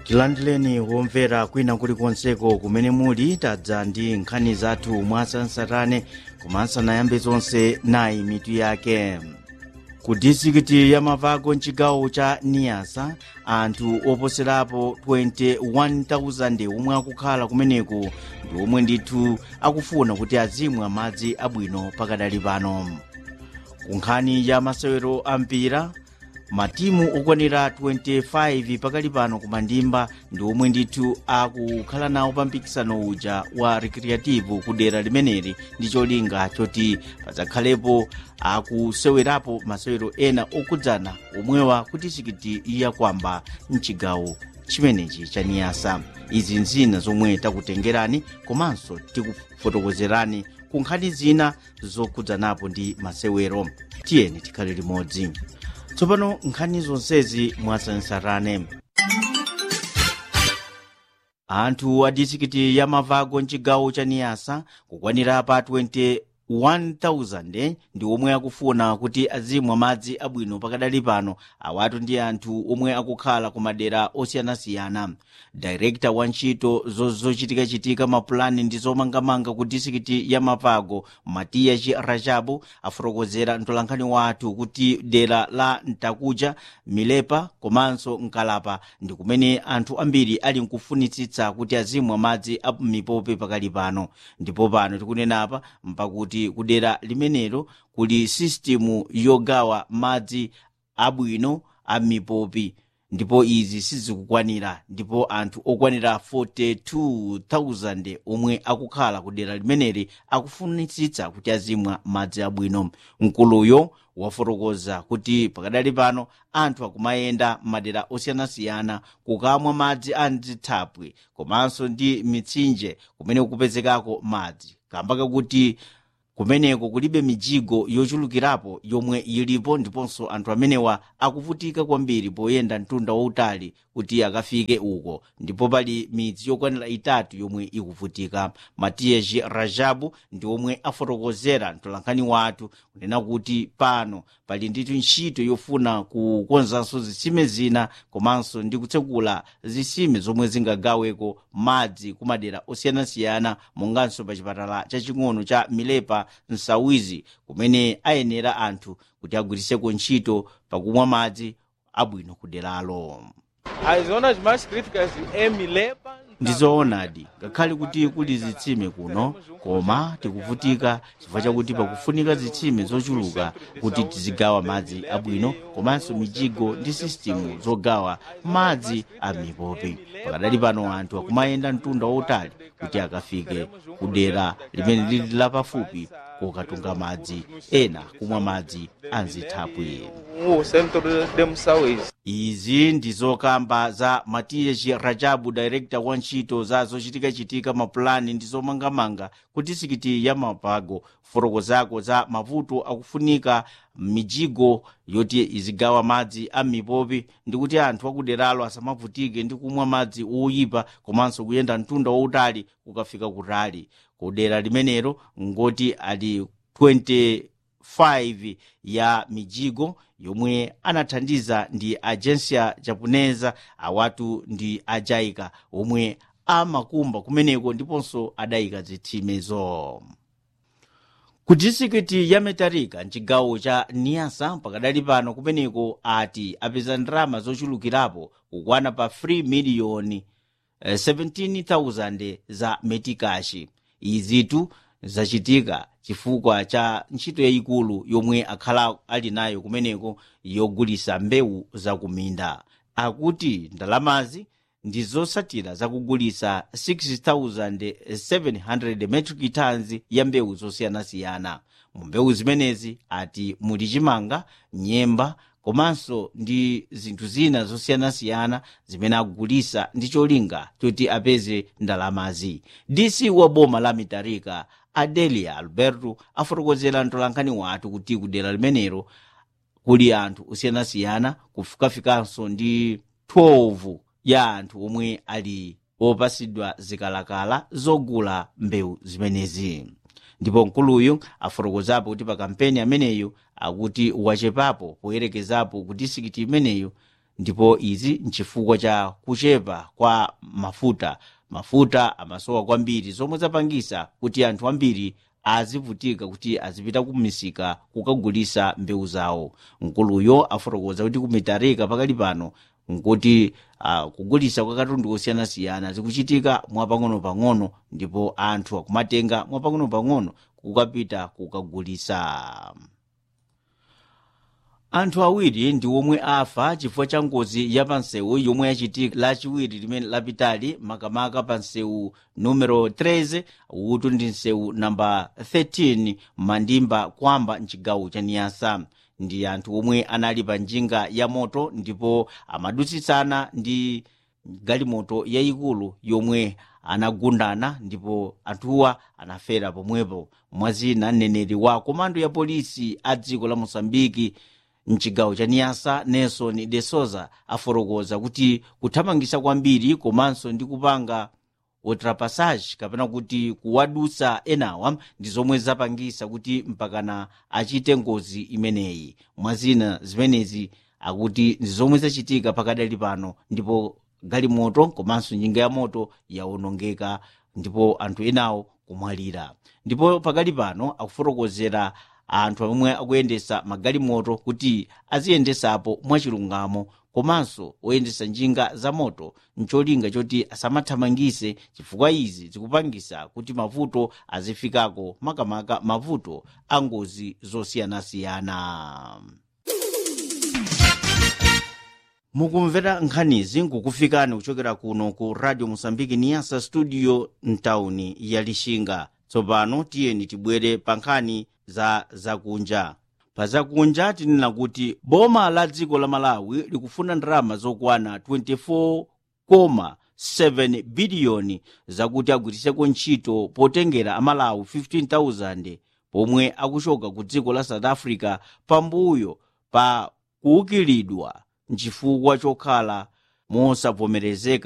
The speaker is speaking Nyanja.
tilandireni womvera kwina kulikonseko kumene muli tadza ndi nkhani zathu mwasansarane koma asanayambe zonse nayi mitu yake ku distrikiti ya mavago mchigawo cha niyasa anthu oposerapo 21,000 omwe akukhala kumeneku ndi omwe ndithu akufuna kuti azimwa madzi abwino pakadali pano ku nkhani ya masewero a mpira matimu okwanira 25 pakali pano kumandimba ndi omwe ndithu akukhala nawo pa mpikisano uja wa recreative ku dera limeneli ndi cholinga choti padzakhalepo akusewerapo masewero ena okhudzana omwewa kuti sikiti yakwamba mchigawo chimenechi cha niyasa izi nzina zomwe takutengerani komanso tikufotokozerani ku nkhani zina zokhudzanapo ndi masewero tiyeni tikhale limodzi tsopano nkhani zonsezi mwasansarane anthu a distrikiti ya mavago mchigawo cha niyasa kukwanira pa 21,000 ndi omwe akufuna kuti azimwa madzi abwino pakadali pano awatu ndi anthu omwe akukhala ku madera osiyanasiyana direkta wa ntchito zochitikachitika mapulani ndi zomangamanga ku distrikiti ya mavago matiya rajabu afotokozera mtolankhani wathu kuti dera la ntakuja milepa komanso nkalapa ndi kumene anthu ambiri ali nkufunitsitsa kuti azimwa madzi a mipope pakali pano ndipo pano tikunenapa mpakuti kudera limenelo kuli sistimu yogawa madzi abwino a mipopi ndipo izi sizikukwanira ndipo anthu okwanira 42,000 omwe akukhala ku dera limeneli akufunitsitsa kuti azimwa madzi abwino mkuluyo wafotokoza kuti pakadali pano anthu akumayenda madera osiyanasiyana kukamwa madzi a mzithapwi komanso ndi mitsinje kumene kupezekako madzi kamba kakuti kumeneko kulibe mijigo yochulukirapo yomwe ilipo ndiponso anthu amenewa akuvutika kwambiri poyenda mtunda wautali kuti akafike uko ndipo pali midzi yokwanira itatu yomwe ikuvutika matiyeji rajabu ndi omwe afotokozera mtolankhani wathu kunena kuti pano pali ndithu ntchito yofuna kukonzanso zitsime zina komanso ndi kutsekula zitsime zomwe zingagaweko madzi kumadera osiyanasiyana monganso pa chipatala chaching'ono cha milepa msawizi kumene ayenera anthu kuti agwiriseko ntchito pakumwa madzi abwino kuderalo As zonas mais críticas é Milepa. ndizoonadi ngakhale kuti kuli zitsime kuno koma tikuvutika chifukwa chakuti pakufunika zitsime zochuluka kuti tizigawa madzi abwino komanso mijigo ndi sistimu zogawa madzi a mipopi pakadali pano anthu akumayenda mtunda wautali kuti akafike kudera limene lili lapafupi kokatunga madzi ena kumwa madzi a mzithapwi O centro de Moçauís. izi ndi zokamba za matiyeji rajabu director wa ntchito za zochitikachitika mapulani ndi zomangamanga ku disikiti ya mapago fotokozako za mavuto akufunika mijigo yoti izigawa madzi a mipopi ndi kuti anthu akuderalo asamavutike ndi kumwa madzi oyipa komanso kuyenda mtunda wautali kukafika kutali kudera limenelo ngoti ali 25 ya mijigo yomwe anathandiza ndi agensia japonesa awatu ndi ajaika omwe amakumba kumeneko ndiponso adayika zithimezo ku distrikiti ya metarika mchigawo cha niyasa pakadali pano kumeneko ati apeza ndalama zochulukirapo kukwana pa 3 miliyoni eh, 17,000 za metikashi izitu zachitika chifukwa cha ntchito yayikulu yomwe akhala ali nayo kumeneko yogulisa mbewu zakuminda akuti ndalamazi ndi zosatira zakugulisa 6700 metric tons ya mbewu zosiyanasiyana mu mbewu zimenezi ati muli chimanga nyemba komanso ndi zinthu zina zosiyanasiyana zimene akugulisa ndi cholinga choti apeze ndalamazi dc wa boma la mitarika adelia alberto afotokozera mtolankhani wathu kuti kudera limenelo kuli anthu osiyanasiyana kufikafikanso ndi 12 ya anthu omwe ali opasidwa zikalakala zogula mbewu zimenezi ndipo mkuluyu afotokozapo kuti pa kampeni ameneyo akuti wachepapo poyerekezapo ku disikiti imeneyo ndipo izi nchifukwa cha kuchepa kwa mafuta mafuta amasowa kwambiri zomwe zapangisa kuti anthu ambiri azivutika kuti azipita kumisika kukagulisa mbewu zawo mkuluyo afotokoza kuti kumitarika pakali pano nkuti uh, kugulisa kwa katundu osiyanasiyana zikuchitika mwapang'ono-pang'ono ndipo anthu akumatenga mwapang'ono-pang'ono kukapita kukagulisa anthu awiri ndi omwe afa chifukwa cha ngozi ya pansewu yomwe yachitika lachiwiri limene lapitali makamaka pa nsewu numero 13 utu ndi nsewu namba 13 mandimba kwamba mchigawo cha niyasa ndi anthu omwe anali pa njinga ya moto ndipo amadutsitsana ndi galimoto yayikulu yomwe anagundana ndipo anthuwa anafera pomwepo mwazina mneneri wa komando ya polisi a dziko la mosambiki mchigawo cha niyasa nelson de souza afotokoza kuti kuthamangisa kwambiri komanso ndi kupanga ultrapassage kapena kuti kuwadutsa enawa ndi zomwe zapangisa kuti mpakana achite ngozi imeneyi mwazina zimenezi akuti ndi zomwe zachitika pakadali pano ndipo galimoto komanso njinga ya moto yawonongeka ndipo anthu enawo kumwalira ndipo pakali pano akufotokozera anthu omwe akuyendesa magalimoto kuti aziyendesapo mwachilungamo komanso oyendesa njinga za moto ncholinga choti asamathamangise chifukwa izi zikupangisa kuti mavuto azifikako makamaka mavuto a ngozi zosiyanasiyana mukumvera nkhanizi nkukufikani kuchokera kuno ku radio mosambiki niyasa studio mtawuni ya lixinga tsopano tiyeni tibwere pa nkhani za zakunja pa zakunja tinena kuti boma la dziko la malawi likufuna ndalama zokwana 24,7 biliyoni zakuti agwiriseko ntchito potengera amalawi 15,000 pomwe akuchoka ku dziko la south africa pambuyo pa kuukilidwa nchifukwa chokhala mosavomerezeka